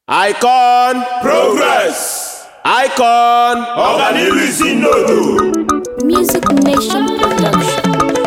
Icon Progress. Icon Ọganihu isi nnodo. Music Nation Production.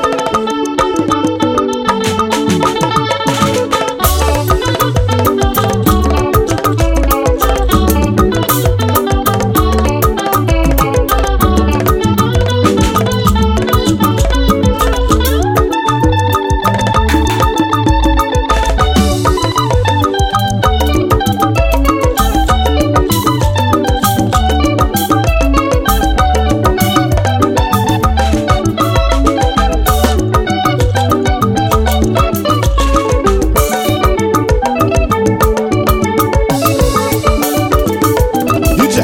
Ije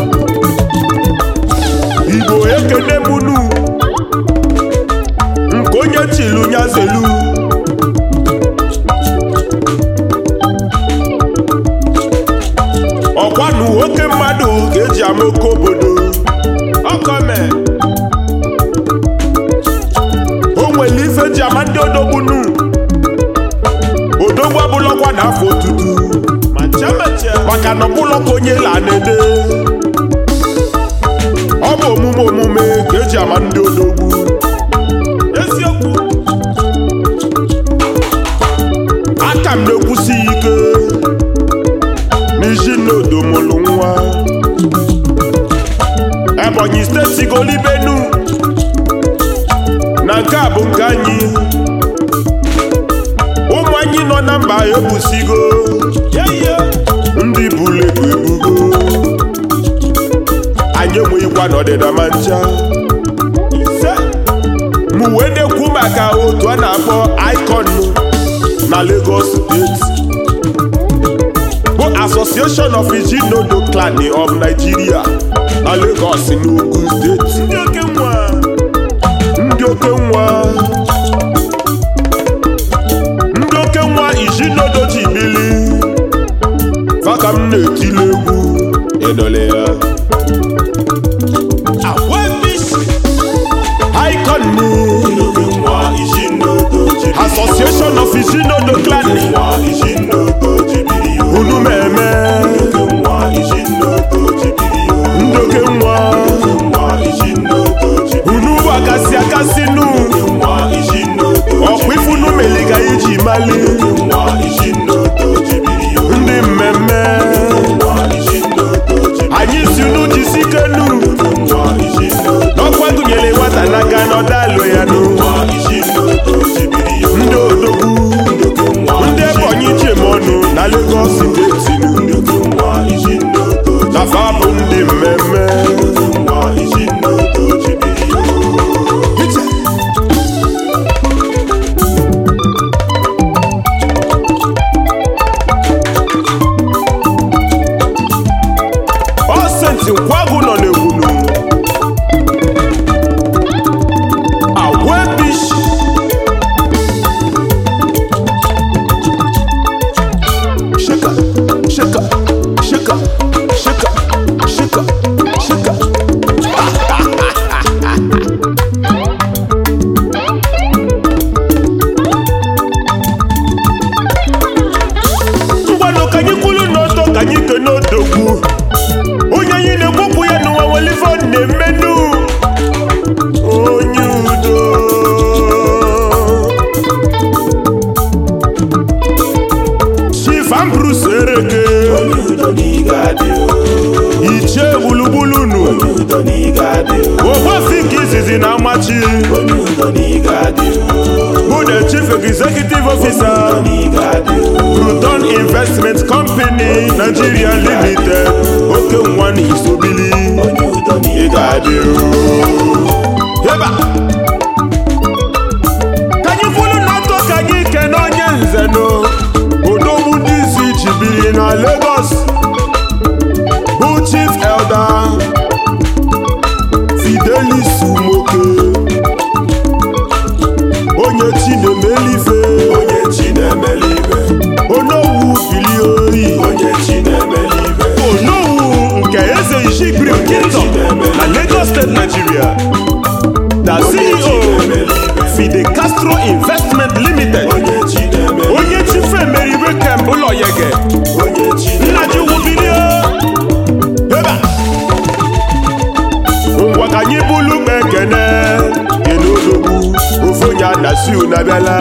Igbo ekene munu nke onye chilu nyazelu ọkwanụ oke mmadụ ka eji ama oke obodo ọkọme o nwere ife ji ama ndị odogbunu odogwu abụlọkwa n'afọ otutu maka na ọbụlọ ka onye la na-ede ọ bụ omume omume ka eji ama ndị odogwu eziokwu aka m na-ekwusi ike n'iji nnodo mụrụ nwa ebonyi steeti golibenu na nke a bụ nke anyị ụmụ anyị nọ na mba ebusigo ndị buru ebu ebugo anyị enweghịkwa n'ọdịda ma ncha ise mụ wee na-ekwu maka otu a na-akpọ icon na Lagos steeti bụ Association of Ijinodo Clan of Nigeria na Lagos n'Ogun steeti ndị oke nwa ndị oke nwa ndị oke nwa Ijinodo ji bili maka m na-etili egwu ịdọle ya icon Oge nwa isi nnodo jibiri. Association of Ijinodo Clan Nwa isi nnodo jibiri yo. unu meme Oge nwa isi nnodo jibiri yo. ndị oke nwa Nwa isi nnodo jibiri. unu bụ akasị akasị nu Nwa isi nnodo ọkwa ifunu meliga iji mali Nwa isi nnodo jibiri yo. ndị mmemme Nwa isi nnodo jibiri. anyị si unu jisike nu Nwa isi nnodo. n'ọkwa gụnyere nwata n'aka n'ọdalụ ya nu Nwa isi nnodo jibiri yo. ndị odogwu Nwa ndị isi ebonyi chemọnụ na Lagos steeti nu Nwa isi nnodo nafa bụ ndị mmemme Nwa isi nnodo jibiri yo. ọsenti nkwagụ nọ n'egwunu agwebish shika shika shika shika shika shika ngwanụ ka anyị kwulu n'ọtọ ka anyị ke n'odogwu onye anyị na-ekwupụ ya n'ụwa nwere ife ọ na-emenu onye udo Chief Ambrose Ereke Onye udo n'iga dị o. ichie gburugburu nu Onye udo n'iga dị o. ogbafik izizi na amachi Onye udo n'iga dị o. bụ the chief executive officer N'iga dị o. Proton Investment Company Nigeria Limited oke nwa na isobili Onye udo n'iga dị Eba! ka anyị kwulu n'ọtọ ka anyị kene onye nze no odogwu ndị isi jibiri na Lagos bụ Chief Elder Fidelis Umoke onye Chinemelife Onye chi na-emeli ibe. Onowu Bilioyi Onye chi na-emeli ibe. Onowu nke eze Ishibiri Kingdom na Lagos State Nigeria the CEO Fide Castro Investment Limited Onye chi na-emeli onye chife emeribe kemgbe ụlọ yege Onye chi nna ji na-abịala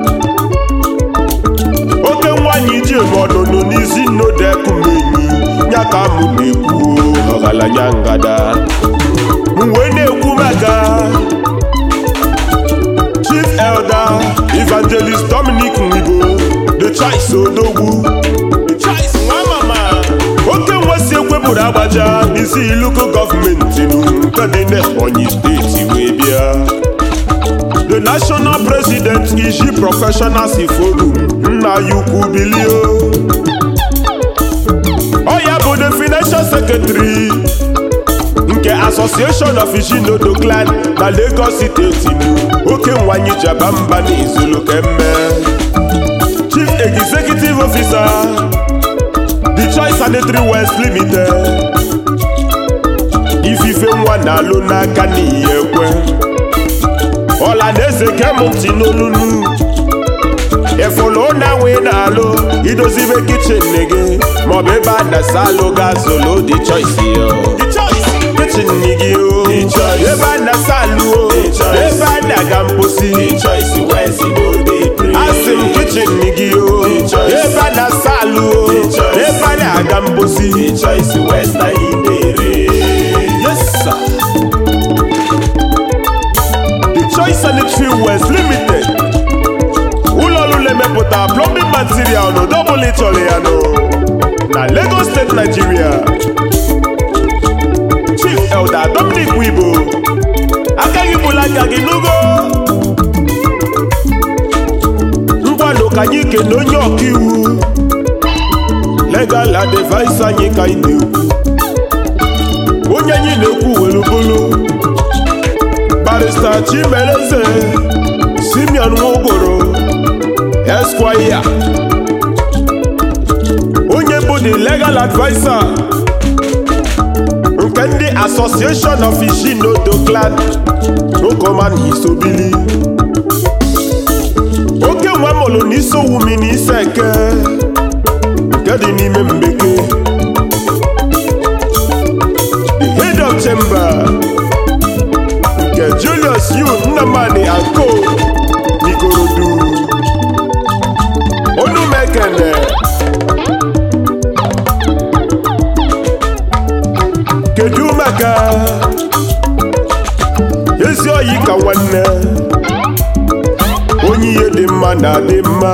oke nwanyị ji ebe ọnụnụ n'isi nnodekumenyi ya ka mụ na-ekwu ọgaranya ngada m wee na-ekwu maka chief elder evangelist dominic nwigo the choice odogwu the choice nwa mama oke nwesi ekwepụrụ agbaja n'isi iluko gọọmenti nke dị n'ebonyi steeti wee bịa the national president iji professionals forum nna ya ukwu bilio ọ ya bụ the financial secretary nke association of ishinodo clan na lagos steeti oke nwanyị jaba mba n'izulu kemme chief executive officer the choice sanitary west limited ifife nwa na-alụ n'aka n'iyi ekwe ọla na eze kemụntị n'olulu efolo na-enwe na-alụ idozibe kichin gị maọbụ ebe a na-asa alụ ga-azụlụ dị choice yo kichin gị o ebe a na-asa alụ o ebe a na-aga mposi asị m kichin gị o ebe a na-asa alụ o ebe a na-aga mposi yes sir the choice sanitary west limited ụlọ ọrụ na-emepụta plumbing material n'ụdọbụla ịchọrọ ya nụ na lagos steeti nigeria chief elder dominic wibo agaghị bụla aka gị n'ugo ngwanụ ka anyị kene onye ọkaiwu legal advice anyị ka anyị na-ekwu onye anyị na-ekwu were bụrụ barista chimereze simeon nwogoro esquire onye bụ the legal adviser nke ndị association of ishinodo clan okoman isobili oke nwa mụrụ n'isowumi na ise eke nke dị n'ime mbeke the head of chamber nke julius yu nnamani anko n'ikorodu onumekene kedu maka ezi oyi ka nwanne onye ihe dị mma na adị mma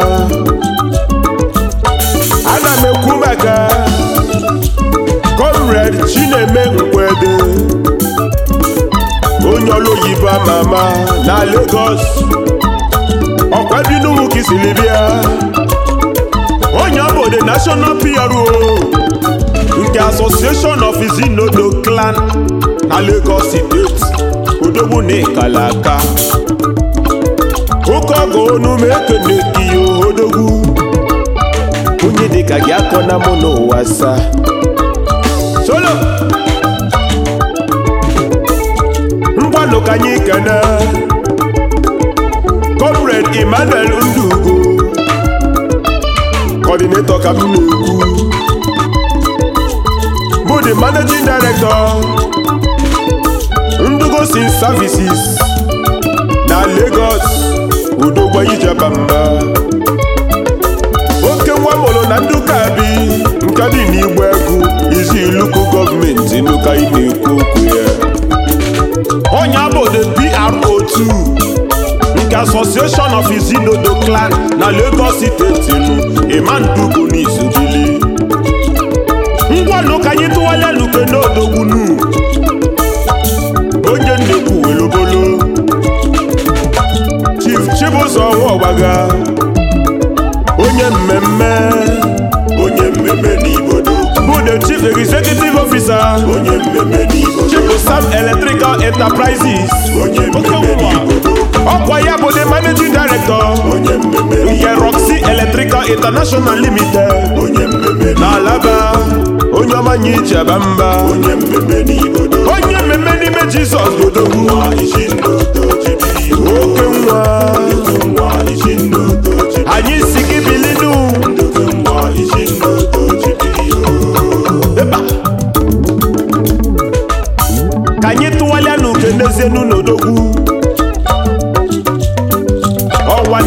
ana m ekwu maka comrade chineme nkwede onye ọlụ oyibo ama ama na Lagos ọkwa dị n'ugwu ka isiri bịa onye ọ bụ the national PRO nke association of izinodo clan na Lagos steeti odogwu na ịkala aka oke ọgụ onu ma ekene gị odogwu onye dịka gị akọ na mụ n'ụwa sa solo ngwanụ ka anyị kene comrade emmanuel ndugo coordinator ka m na-ekwu bụ the managing director ndugo sin services na lagos udogwa ijeba mba oke nwa mụrụ na nduka bi nke dị n'igbo egwu izi iluku gọọmenti nuka ị na-ekwu okwu ya onye bụ the PRO2 nke association of izinodo clan na lagos steeti nu imandugo n'izubili ngwanụ ka anyị tụwala luke n'odogbunu onye nnekwu welobolo chief chibụzọ ọgbaga onye mmemme onye mmemme n'Igbodo bụ the chief executive officer onye mmemme n'Igbodo chibu sam electrical enterprises onye mmemme n'Igbodo ọkwa ya bụ the managing director onye mmemme nke n'Igbodo roxy electrical international limited onye mmemme na alaba onye ọma nye ijeba mba onye mmemme n'Igbodo onye mmemme n'ime jizọs bodogwu nwa isi nnodo chibiri oke nwa nwa isi nnodo chibiri anyị si gị bilinu nwa isi nnodo chibiri Eba. ka anyị tụwalịa n'uke n'ezienu n'odogwu ọnwa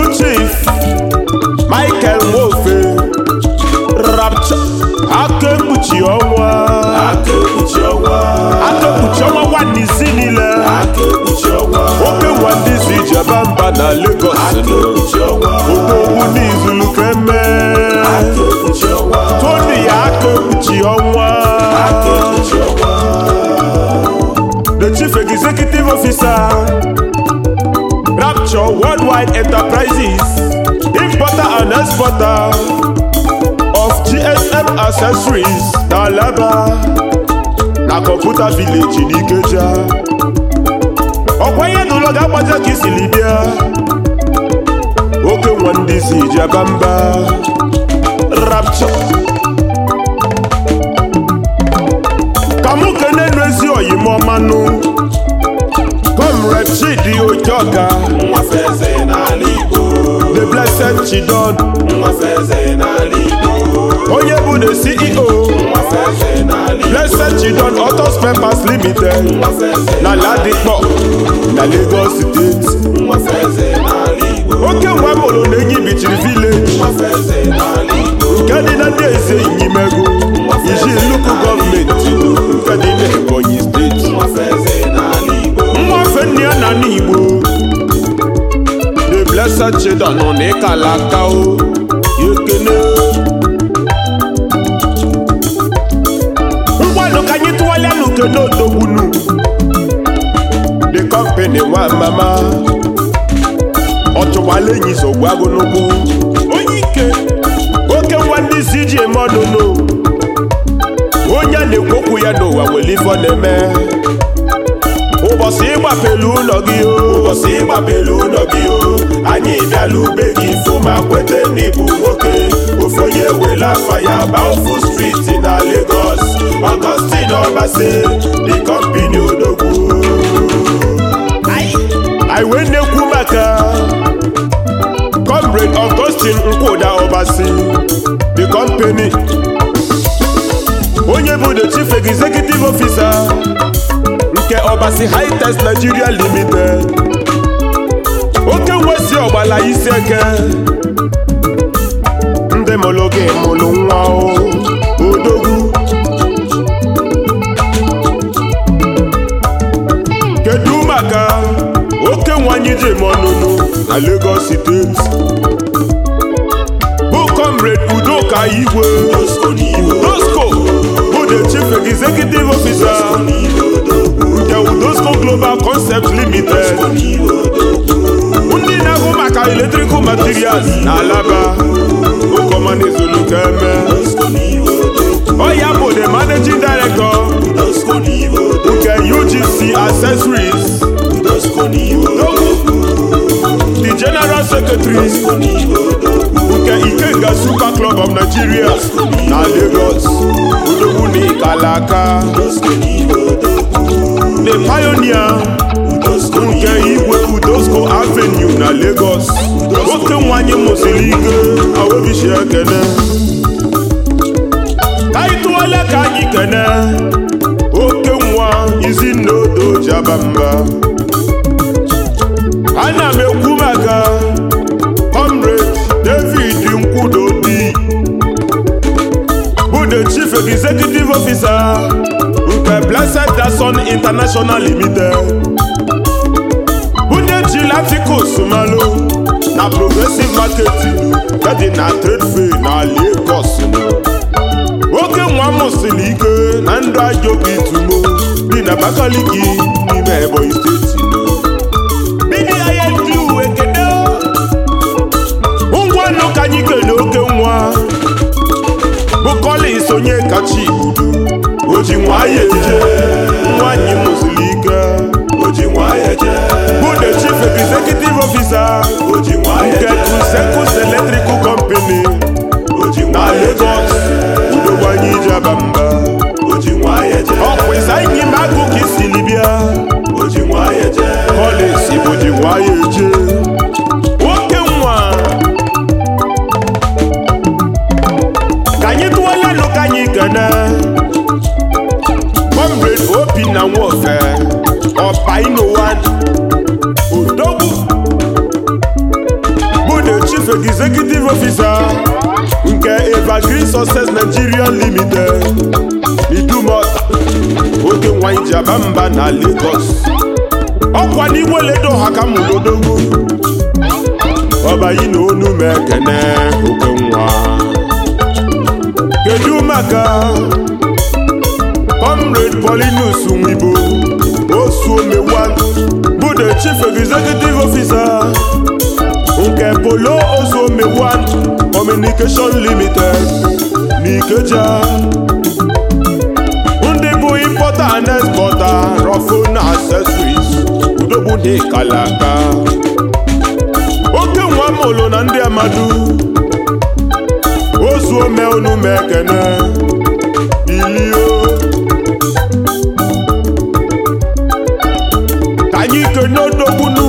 chief michael nwofe rapcha aka ekpuchi ọnwa aka ekpuchi ọnwa aka ekpuchi ọnwa nwan'izi niile aka ekpuchi ọnwa oke nwa ndị si jebe mba na lagos aka ekpuchi ọnwa odogwu n'izulu keme aka ekpuchi ọnwa tony ya aka ekpuchi ọnwa aka ekpuchi ọnwa the chief executive officer rapture worldwide enterprises importer and exporter of gsm accessories na alaba na computer village n'ikeja ọkwa ihe n'ụlọ ga-agbaja ka isili bịa oke nwa ndị si jeba mba rapture ka mụ kenenu ezi oyimọmanụ comrade chidi ojoga nwafe eze n'ala igbo the blessed chidon nwafe eze n'ala igbo onye bụ the ceo nwafe eze n'ala igbo blessed chidon autos papers limited nwafe eze na ladikpọ na lagos steeti nwafe eze n'ala igbo oke nwa mụrụ na enyi bichiri village nwafe eze n'ala igbo nke dị na ndị eze inyimego iji nnukwu gọọmenti nke dị na ebonyi steeti nwafe eze n'ala igbo nwafe nne ya na n'igbo the blessed children nọ n'ịkala aka o ekene ngwanụ ka anyị tụwalịa n'ukene odogbunu the company nwa mama ọchụwala enyi zogbu agụnugwu onye ike oke nwa ndị isi ji eme ọnụnụ onye a na-ekwu okwu ya n'ụwa nwere ife ọ na-eme ụbọchị ịgbapelu ụlọ gị o ụbọchị ịgbapelu ụlọ gị o anyị bịala ube gị fụ ma kwete n'ịbụ nwoke ofu onye wela afa ya ba ofu striti na Lagos Augustine Obase the company odogwu anyị wee na-ekwu maka comrade Augustine Nkwuda Obasi the company onye bụ the chief executive officer nke Obasi High-Tech Nigeria Limited oke nwesi ọgbala isi eke ndị mụrụ gị mụrụ nwa o odogwu kedu maka oke nwanyị ji eme ọnụnụ na Lagos steeti bụ comrade udoka igwe Tosco n'iwe udosco bụ the chief executive officer n'iwe odogwu nke udosco global concept limited n'iwe odogwu ndị na-ahụ maka electrical materials na alaba ụkọmanizulukeme Tosco n'iwe odogwu ọ ya bụ the managing director Tosco n'iwe odogwu nke ugc accessories Tosco n'iwe odogwu the general secretary Tosco n'iwe odogwu nke ikenga super club of nigeria na lagos odogwu na ikalaka Tosco n'iwe odogwu the pioneer Tosco nke igwe udosco avenue na lagos oke nwanyị mụsiri ike awebishi ekene ka anyị tụwala ka anyị kene oke nwa izi nna odo jaba mba ana m ekwu maka comrade david nkwudodi bụ the chief executive officer nke blessed dason international limited bụ ndị ji laticos malụ na progressive marketing nke dị na trade fair na lagos nwoke nwa mụsiri ike na ndụ ajọ obi tumo dị na abakaliki n'ime ebonyi steeti bidi ahịa ndị uwe kede ngwanụ ka anyị kene oke nwa bụ Collins onye kacha igbudu o ji nwayọ eje nwanyị mụsiri ike o ji nwayọ jee bụ the chief executive officer o ji nwayọ nke jee Crusencus Electrical Company o ji na nwayọ Lagos jee udogwanye ijaba mba o ji nwayọ jee ọkwa ịsa inyi m agụ ka isili bịa o ji nwayọ jee Collins bụ ji nwayọ eje nwoke nwa ka anyị tụwalanụ ka anyị kene comrade obi na nwoke ọpa inowan odogwu bụ chief executive officer nke evergreen success nigeria limited idumota oke nwanyị ji aba mba na lagos ọkwa n'igwe ledo ha ka mụlodogwu ọbayi na onu m ekene oke nwa kedu maka comrade paulinus nwibo osuomewan bụ the chief executive officer nke polo osuomewan communication limited n'ikeja ndị bụ importer and exporter rofon accessories udogbu dị kalaka oke nwa mụlụ na ndị amadu ozuome unu m ekene bilio ka anyị kene odogbunu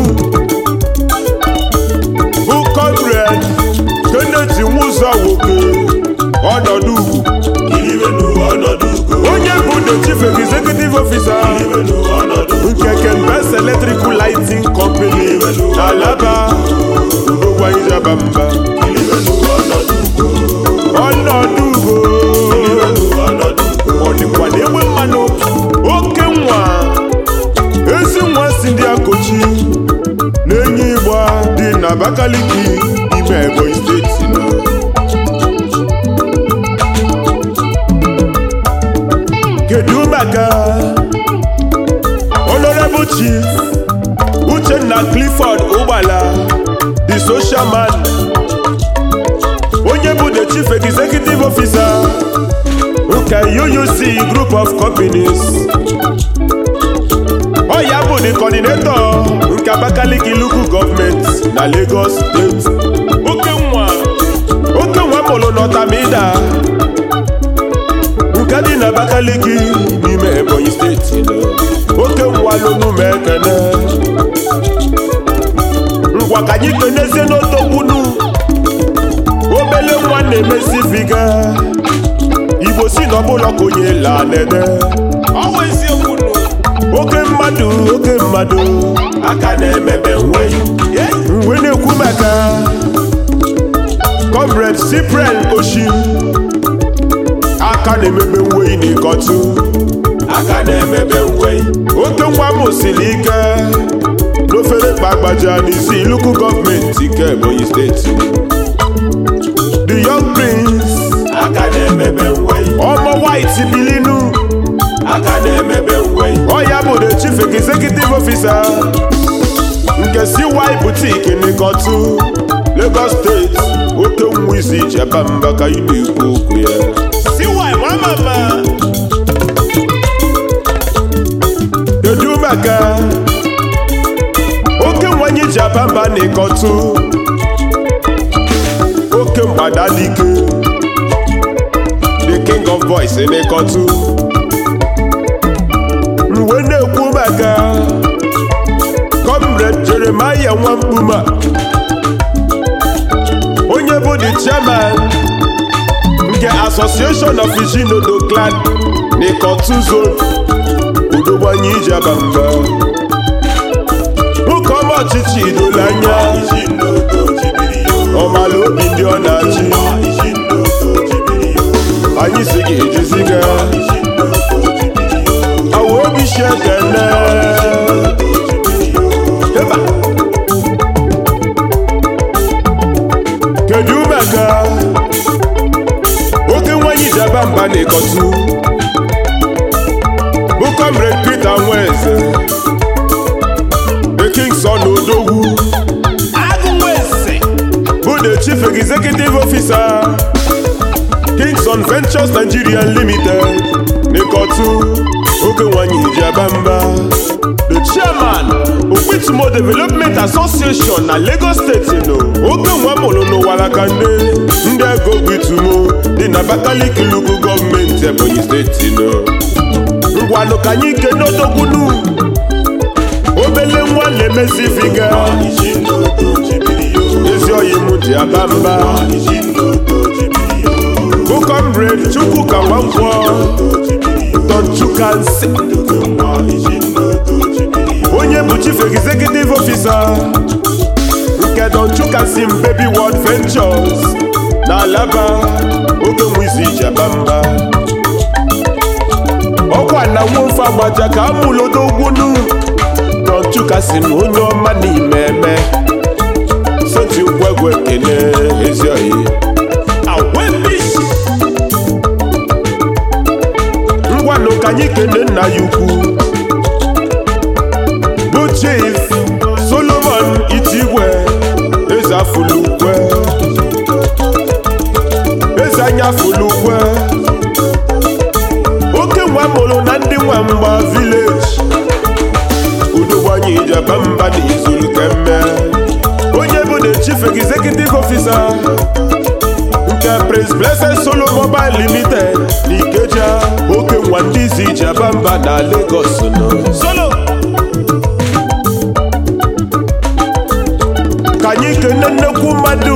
bụ comrade kenneth nwụzọ nwoke ọnọdụ ugwu Iliwenu ọnọdụ ugo. onye bụ the chief executive officer Iliwenu ọnọdụ ugo. nke kembes electrical lighting company na alaba udogwanyijaba mba Iliwenu ọnọdụ ugo. ọnọdụ ugwu Iliwenu ọnọdụ ugo. ọ dịkwa n'egbe mmanụ oke nwa ezi nwa si ndị akochi na-enye ịgba dị na abakaliki ime ebonyi steeti nọ kedu maka honorable chief uchenna clifford ụgbala the social man onye bụ the chief executive officer nke UUC group of companies ọ ya bụ the coordinator nke Abakaliki local government na Lagos State oke nwa oke nwa mụrụ n'Ọtamida nke dị na Abakaliki n'ime Ebonyi steeti oke nwa lụnụ m ekene ngwa ka anyị kenezie n'otogbunu obele nwa na-emesibiga igbo si n'ọbụla ka onye la nene ọwa eziokwu nụ oke mmadụ oke mmadụ Aka na-emebe nwe. mgbe na-ekwu maka comrade cyprian oshim aka na-emebe nweyi n'ịkọtụ Aka na-emebe nwe. oke nwa m siri ike n'ofere kpagbaja n'isi luku gọọmenti nke ebonyi steeti the young prince Aka na-emebe nwe. ọmọ white bilinu Aka na-emebe nwe. ọ ya bụ the chief executive officer nke cy boutique n'ịkọtụ lagos steeti oke nwa isi cheba mba ka ị na-ekwu okwu ya cy nwamama kedu maka oke nwanyị ji aba mba n'ịkọtụ oke mgbada dike the king of boys n'ịkọtụ mgbe na-ekwu maka comrade jeremaya nwamkpuma onye bụ the chairman nke association of ijinodo clan n'ịkọtụ zone udogbanye ije aba mba nwoke ọma ọchịchị idola anya Iji nnodo jibiri yo. ọmala obi ndị ọ na-achị Iji nnodo jibiri yo. anyị si gị ejiziga Iji nnodo jibiri yo. awa obi shi ekene Eba. kedu maka oke nwanyị ji aba mba na-ekọtụ bụ comrade peter nweze the kingson odogwu agụnweze bụ the chief executive officer Kingston Ventures Nigeria Limited n'ịkọtụ oge nwanyị ji aba mba the chairman Okpitumo Development Association na Lagos State no oge nwa mụrụ n'ụwara ndị ndị ego Okpitumo dị na Abakaliki Local gọọmenti Ebonyi steeti no ngwanụ ka anyị kene odogbunu obele nwa na-emeziviga Iji nnodo jibiri yo. ezi oyi m ji aba mba Iji nnodo jibiri yo. bụ comrade Chukwuka Nwankwọ Tonchukansi Iji nnodo jibiri yo. onye bụ chief executive officer nke Don Chukasim Baby World Ventures na Alaba oge nwizi jabamba ọkwa na nwofe agbaja ka amụlodogwunu Don Chukasim onye ọma n'ime eme soti ngwegwe ekene ezi oyi awebis ngwanụ ka anyị kene nna ya ukwu bụ chief solomon itigwe eze afụlukwe eze anya afụlukwe oke nwa mụrụ na ndị nwa mgba village udogbanye ijeba mba na izuru kemme onye bụ the chief executive officer nke prince blessed solo mobile limited na ikeja oke nwa ndị izi ijeba mba na lagos nọ solo ka anyị kene nnekwu mmadụ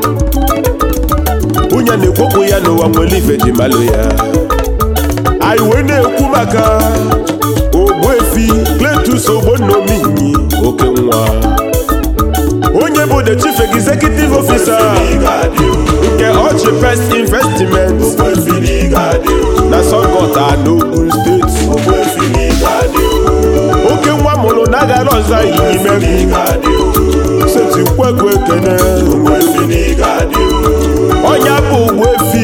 onye na-ekwopụ ya n'ụwa nwere ife ji malụ ya anyị wee na-ekwu maka ogbuefi kletus ogbonominyi oke nwa onye bụ the chief executive officer nke ọchị pest investment na sọgọta n'ogun steeti oke nwa mụrụ na agara ọza ime seti kwekwe ekene ọnya bụ ogbuefi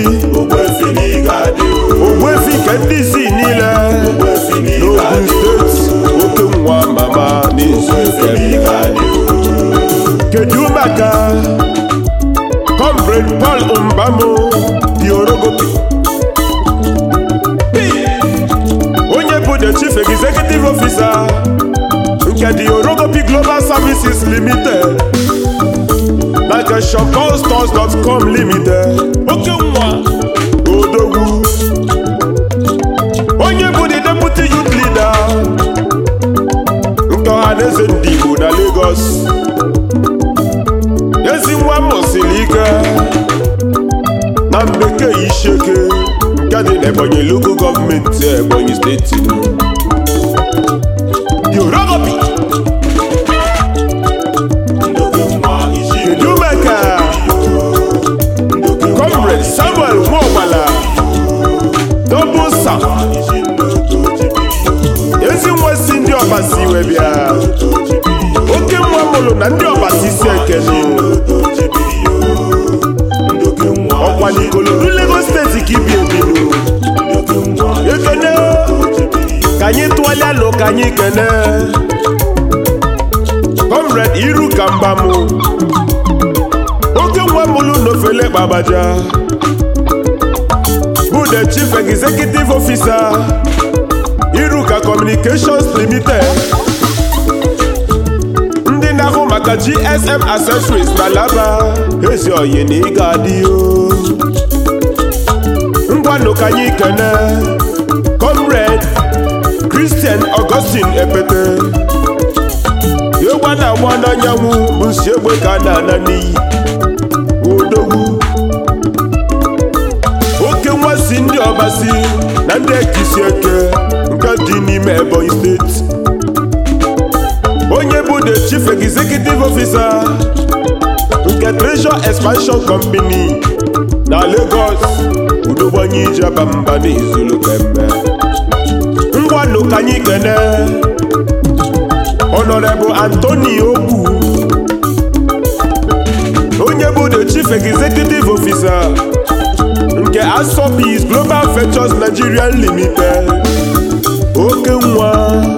ogbuefi nke ndị isi niile n'ogun steeti oke nwa mama n'izu ekeme kedu maka comrade paul mbamo di orogopi onye bụ the chief executive officer nke the orogopi global services limited na nke shopallstores.com limited oke nwa odogwu onye bụ the deputy youth leader nke ọhaneze ndị igbo na lagos ezi nwa mụsiri ike na mbekee isheke nke dị n'ebonyi local gọọmenti ebonyi steeti yorogopi kedu maka comrade samuel nwaọgbala dobusa ezi nwa si ndị ọbasi wee bịa oke nwa mụrụ na ndị ọbasi si ekene ọkwa n'ikolodu lagos steeti ka ibi ebinu ekene ka anyị tụọlịa nụ ka anyị kene comrade iru ka mbamụ oke nwa mụrụ n'ofele kpabaja bụ the chief executive officer iruka communications limited ndị na-ahụ maka gsm accessories na laba ezi oyi na ị ga-adị o ngwanụ ka anyị kene comrade christian augustine epete egwa na-agba n'anyanwụ bụ nsi egbe ka a na-ana n'iyi odogwu oke nwa si ndị ọbasi na ndị ekisi eke nke dị n'ime ebonyi steeti onye bụ the chief executive officer nke treasure expansion company na lagos udogbanye ijeba mba n'izulu kemgbe ngwanụ ka anyị kene honorable anthony okwu onye bụ the chief executive officer nke asopis global ventures nigeria limited oke nwa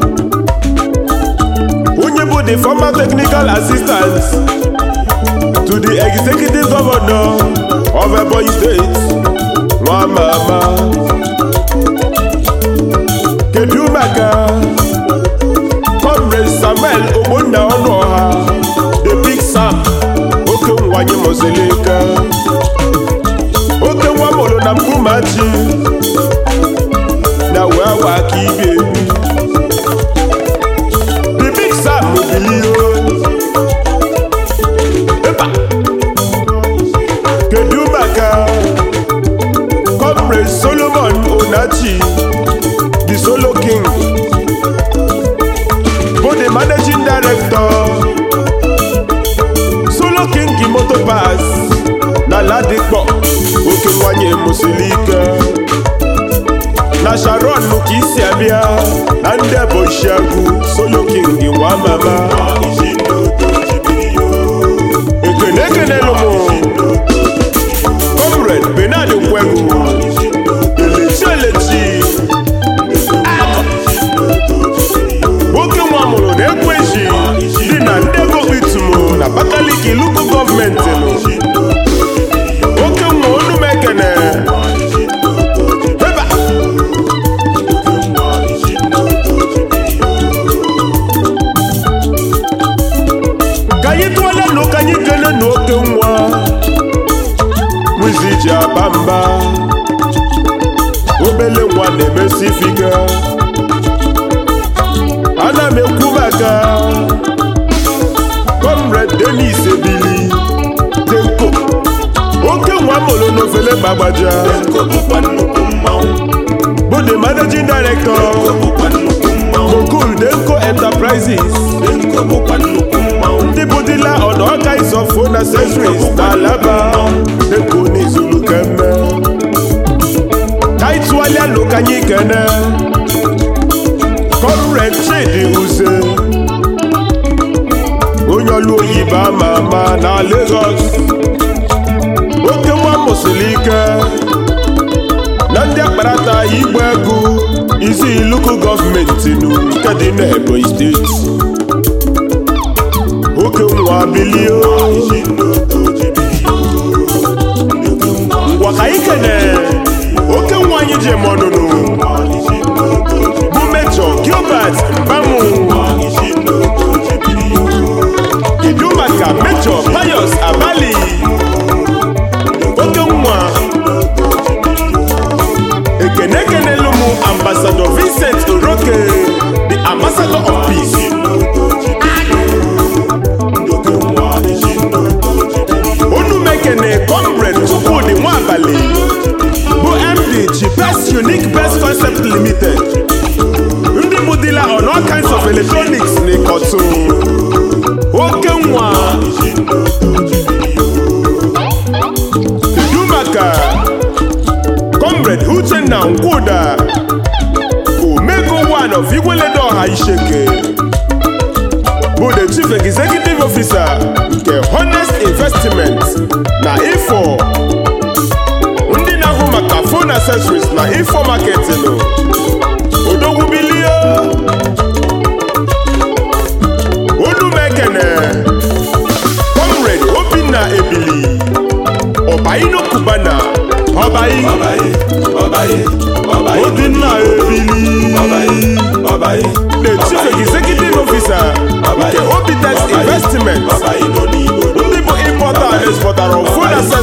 onye bụ the former technical assistant to the executive governor of ebonyi state nwa mama kedu maka comrade samuel ogbonna ọnụọha the big sam oke nwanyị mozelika oke nwa mụrụ na mbumachi na wee wa aka ibi ebi the big sam bilio ịba kedu maka comrade solomon onachi the solo king bụ the managing director mụsiri ike na sharon ka isi abịa na ndị eboshiagụ solo king nwa mama ekene ekenelu m comrade benard nkwegu elechi elechi nwoke nwa mụrụ na ekweji dị na ndị ego kpitumu na abakaliki luku gọọmenti nụ nwoke nwa onu m ekene Eba! ka anyị tụọla nụ ka anyị kele na oke nwa wizi ji aba mba obele nwa na-emesi ifike ana m ekwu maka comrade denis ebili denko oke nwa mụrụ n'ofele gbagbaja bụ the managing director Gokul Denko Enterprises ndị bụ dila on all kinds of phone accessories na alaba Denko n'izulu kemme ka anyị tụgharịa nụ ka anyị kene Comrade Chidi Uze onye ọlụ oyibo ama ama na Lagos oke nwa mụsịrị ike na ndị akparata igba ego isi iluku gọọmenti nụ nke dị n'Ebonyi steeti oke nwa bilio ngwa ka anyị kene oke nwa anyị ji eme ọnụnụ bụ mejọ gilbert mbanwu kedu maka mejọ pius abali oke nwa ekene ekenelu m ambassador vincent oroke the ambassador of peace unu mekene comrade chukwudi nwaabali bụ md chi best unique best concept limited ndị bụ dila on all kinds of electronics na ịkọtụ oke nwa kedu maka comrade uchenna nkwuda omego one of igweledo ọha isheke bụ the chief executive officer nke honest investment na ifo ndị na-ahụ maka phone accessories na ifo marketing odogwu bilie olu mekene comrade obinna ebili ọbaino kubana ọbai obinna ebili the chief executive officer nke obitex investment ndị bụ importer and exporter of food accessories